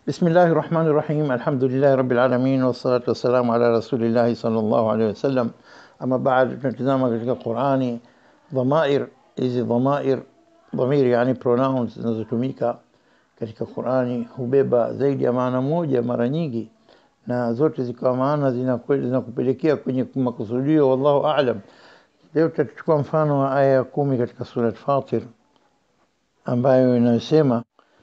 بسم الله الرحمن الرحيم الحمد لله رب العالمين والصلاة والسلام على رسول الله صلى الله عليه wasallam ama baada tunatizama katika Qurani dhamair hizi dhamair dhamir yani pronouns zinazotumika katika Qurani hubeba zaidi ya maana moja mara nyingi na zote zikawa maana zinakupelekea kwenye makusudio wallahu aalam leo tutachukua mfano wa aya ya kumi katika surat Fatir ambayo inayosema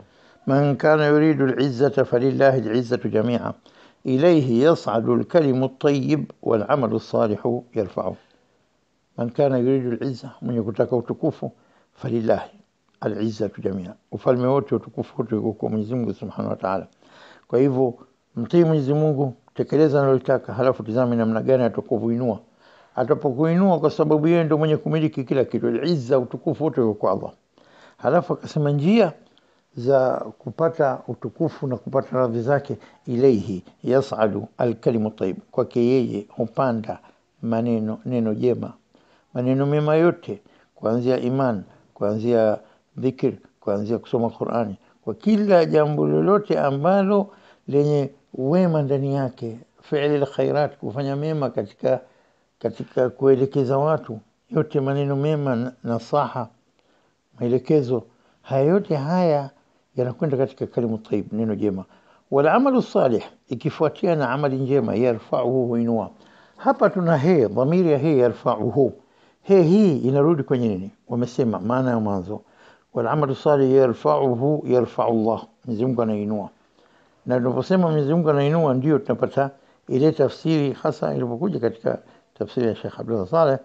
من كان يريد العزة فلله العزة جميعا إليه يصعد الكلم الطيب والعمل الصالح يرفعه من كان يريد العزة من يكتك وتكوفه فلله العزة جميعا ufalme wote utukufu wote uko kwa Mwenyezi Mungu Subhanahu wa Ta'ala. Kwa hivyo mtii Mwenyezi Mungu, tekeleza analotaka, halafu tizame namna gani atakuinua. Atapokuinua kwa sababu yeye ndio mwenye kumiliki kila kitu. Al-izza utukufu wote uko kwa Allah. Halafu akasema njia za kupata utukufu na kupata radhi zake, ilaihi yasadu alkalimu tayyib, kwake yeye hupanda maneno neno jema, maneno mema yote, kuanzia iman, kuanzia dhikr, kuanzia kusoma Qurani, kwa kila jambo lolote ambalo lenye wema ndani yake, fi'li alkhairat, kufanya mema katika katika kuelekeza watu, yote maneno mema, nasaha, maelekezo, haya yote haya yanakwenda katika kalimu tayyib, neno jema. Wal amalu salih, ikifuatia na amali njema, yarfauhu, huinua. Hapa tuna he, dhamiri ya he, yarfauhu. He hii inarudi kwenye nini? Wamesema maana ya mwanzo, wal amalu salih yarfauhu, yarfau Allah, Mwenyezi Mungu anainua. Na tunaposema Mwenyezi Mungu anainua, ndio tunapata ile tafsiri hasa ilipokuja katika tafsiri ya Sheikh Abdullah Saleh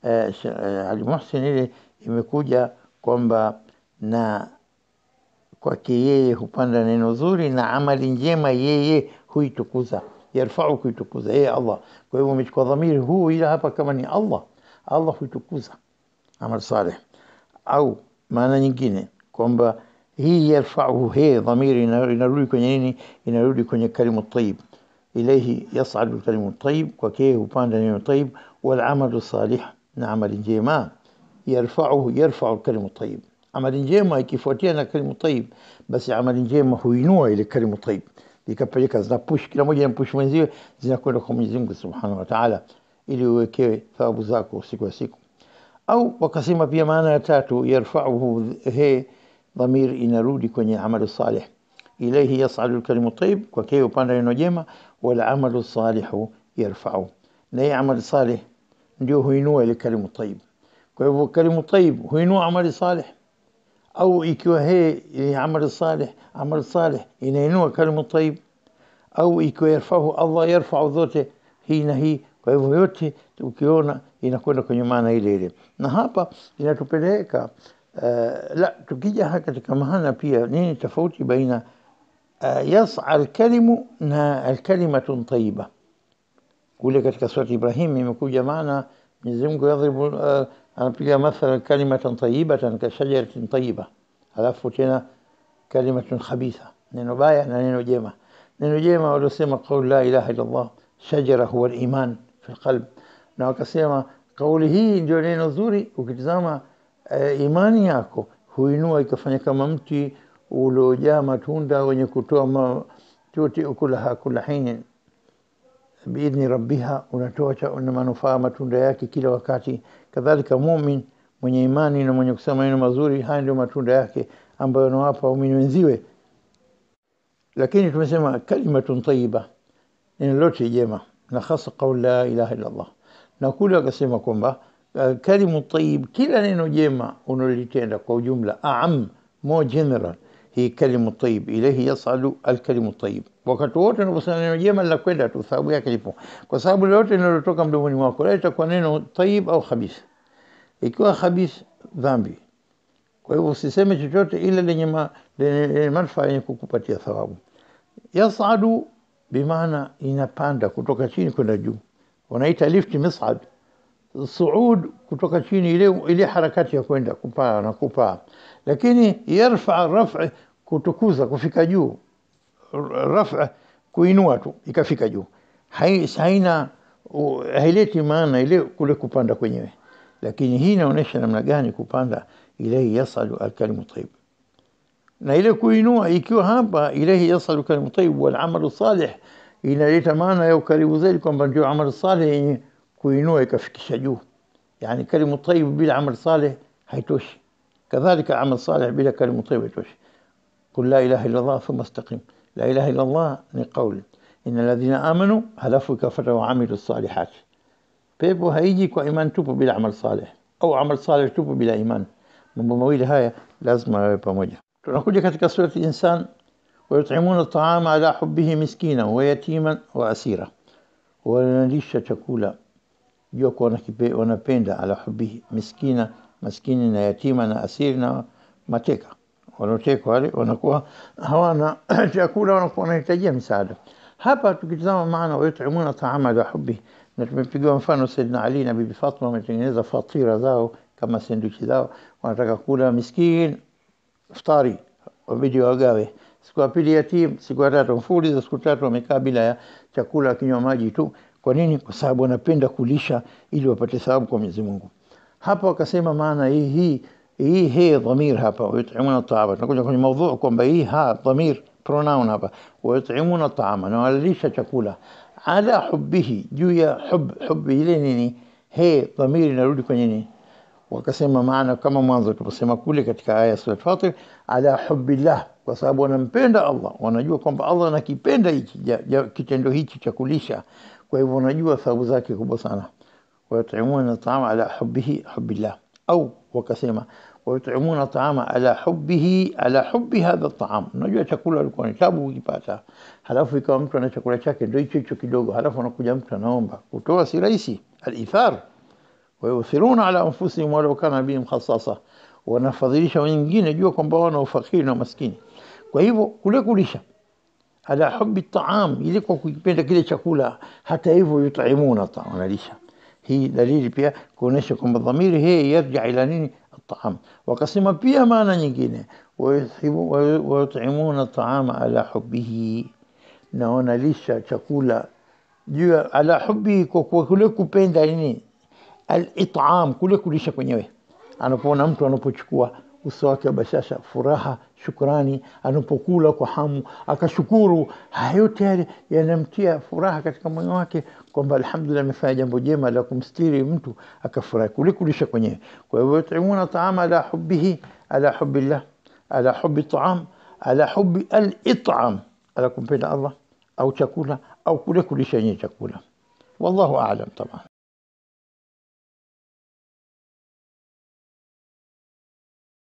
eh, Ali Muhsin, ile imekuja kwamba na kwake yeye hupanda neno zuri na amali njema yeye huitukuza, yarfau kuitukuza yeye Allah. Kwa hivyo umechukua dhamiri huu, ila hapa kama ni Allah, Allah huitukuza amal saleh. Au maana nyingine kwamba hii yarfauhu, he dhamiri inarudi kwenye nini? Inarudi kwenye kalimu tayyib, ilaihi yasadu kalimu tayyib, kwake yeye hupanda neno tayyib. Wal amalu salih, na amali njema yarfauhu, yarfau kalimu tayyib amali njema ikifuatia na kalimu tayyib, basi amali njema huinua ile kalimu tayyib, ikapeleka zinapush, kila moja inampush mwenziwe, zinakwenda kwa Mwenyezi Mungu Subhanahu wa Ta'ala, ili uwekewe thawabu zako siku ya siku. Au wakasema pia maana ya tatu, yarfauhu, he dhamir inarudi kwenye amalu salih, ilayhi yas'adu al-kalimu tayyib, kwa kile upanda neno jema, wal amalu salihu yarfa'u, na hii amali salih ndio huinua ile kalimu tayyib. Kwa hivyo kalimu tayyib huinua amali salih au ikiwa he ni amali salih, amali salih inainua kalimu tayyib, au ikiwa yarfahu Allah yarfau zote hii na hii. Kwa hivyo yote ukiona inakwenda kwenye maana ile ile, na hapa inatupeleka uh, la tukija katika maana pia, nini tofauti baina uh, yas'a alkalimu na alkalimatun tayyiba. Kule katika surati Ibrahim imekuja maana Mwenyezi Mungu yadhribu uh, anapiga mathala kalimatan tayyibatan ka shajaratin tayyiba, alafu tena kalimatun khabitha, neno baya na neno jema. Neno jema waliosema qaul la ilaha illa Allah, shajara huwa al-iman fi qalb, na wakasema kauli hii ndio neno zuri. Ukitizama uh, imani yako huinua ikafanya kama mti uliojaa matunda wenye kutoa tuti ukulaha kula hinin biidhni rabbiha, unatoa na manufaa matunda yake kila wakati. Kadhalika mumin mwenye imani na mwenye kusema maneno mazuri, haya ndio matunda yake ambayo anawapa waumini wenziwe. Lakini tumesema kalimatun tayyiba, neno lote jema, na hasa qaul la ilaha illa Allah. Na kule wakasema kwamba uh, kalimu tayyib, kila neno jema unalolitenda kwa ujumla, aam more general hii kalimu tayyib, ilayhi yas'alu alkalimu tayyib. Wakati wote unaposema neno jema linakwenda tu, thawabu yake ipo, kwa sababu lolote linalotoka mdomoni mwako la itakuwa neno tayyib au khabith. Ikiwa khabith, dhambi. Kwa hivyo usiseme chochote ile lenye ma, lenye manufaa yenye kukupatia thawabu. Yas'adu bimaana inapanda kutoka chini kwenda juu, wanaita lift mis'ad. Suud kutoka chini, ile ile harakati ya kwenda kupaa na kupaa lakini yarfa rafa kutukuza kufika juu, rafa kuinua tu ikafika juu, haina haileti maana ile kule kupanda kwenyewe, lakini hii inaonyesha namna gani kupanda. Ilaihi yasalu alkalimu tayyib, na ile kuinua ikiwa hapa ilaihi yasalu kalimu tayyib wal amalu salih inaleta maana ya ukaribu zaidi kwamba ndio amal salih yenye kuinua ikafikisha juu yani kalimu tayyib bila amal salih haitoshi kadhalika amal salih bila kalimu tayyib haitoshi قل لا إله إلا الله ثم استقم لا إله إلا الله ni قول إن الذين آمنوا halafu ikafuata وعملوا الصالحات pepo haiji kwa iman tupu bila amal salih au amal salih tupu bila iman mambo mawili haya lazima yawe pamoja tunakuja katika surati insan ويطعمون الطعام على حبه مسكينا ويتيما واسيرا wanalisha chakula jua kwa wanapenda ala hubihi miskina maskini na yatima na asiri na mateka wanaotekwa wale wanakuwa hawana chakula wanakuwa wanahitajia misaada hapa tukitazama maana wayutimuna taama ala hubihi na tumepigiwa mfano Saidina Ali na Bibi Fatma wametengeneza fatira zao kama sandwichi zao, wanataka kula miskin iftari, wabidi wagawe. Siku ya pili yatim, siku ya tatu mfululizo, siku tatu wamekaa bila ya chakula, wakinywa maji tu. Kwa nini? Kwa sababu wanapenda kulisha ili wapate thawabu kwa Mwenyezi Mungu. Hapa wakasema maana hii hii hii he dhamir hapa, wayutimuna taama. Tunakuja kwenye maudhu kwamba hii ha dhamir pronoun hapa, wayutimuna taama, na wanalisha chakula ala hubbihi, juu ya hub hubbi ile nini, he dhamiri inarudi kwenye nini? Wakasema maana kama mwanzo tuliposema kule katika aya sura Fatir, ala hubbillah, kwa sababu wanampenda Allah, wanajua kwamba Allah anakipenda hichi kitendo hichi cha kulisha, kwa hivyo wanajua thawabu zake kubwa sana. Wayutimuna taama ala hubbihi hubbillah, au wakasema wayutimuna taama ala hubbihi ala hubbi hadha taam. Unajua chakula alikuwa ni tabu ukipata, halafu ikawa mtu ana chakula chake ndio hicho hicho kidogo, halafu anakuja mtu anaomba kutoa, si rahisi. Alithar wayuthiruna ala anfusihim walau kana bihim khasasa, wanafadhilisha wengine, jua kwamba wana ufakiri na maskini. Kwa hivyo kule kulisha ala hubbi taam, ili kwa kukipenda kile chakula, hata hivyo yutimuna taam, wanalisha. Hii dalili pia kuonesha kwamba dhamiri hii yarja ila nini الطعام وقسم pia maana nyingine wayutimuna taama ala hubbihi, na wanalisha chakula juu ala hubbihi, kwa kule kupenda nini, alitam, kule kulisha kwenyewe. Anapoona mtu anapochukua uso wake wa bashasha, furaha, shukrani, anapokula kwa hamu akashukuru, haya yote yale yanamtia furaha katika moyo wake kwamba alhamdulillah, amefanya jambo jema la kumstiri mtu akafurahi, kule kulisha kwenyewe. Kwa hivyo yutimuna taama ala hubbihi ala hubbillah ala hubbi taam ala hubbi al-it'am, ala kumpenda Allah au chakula au kule kulisha yenyewe chakula. Wallahu a'lam taban.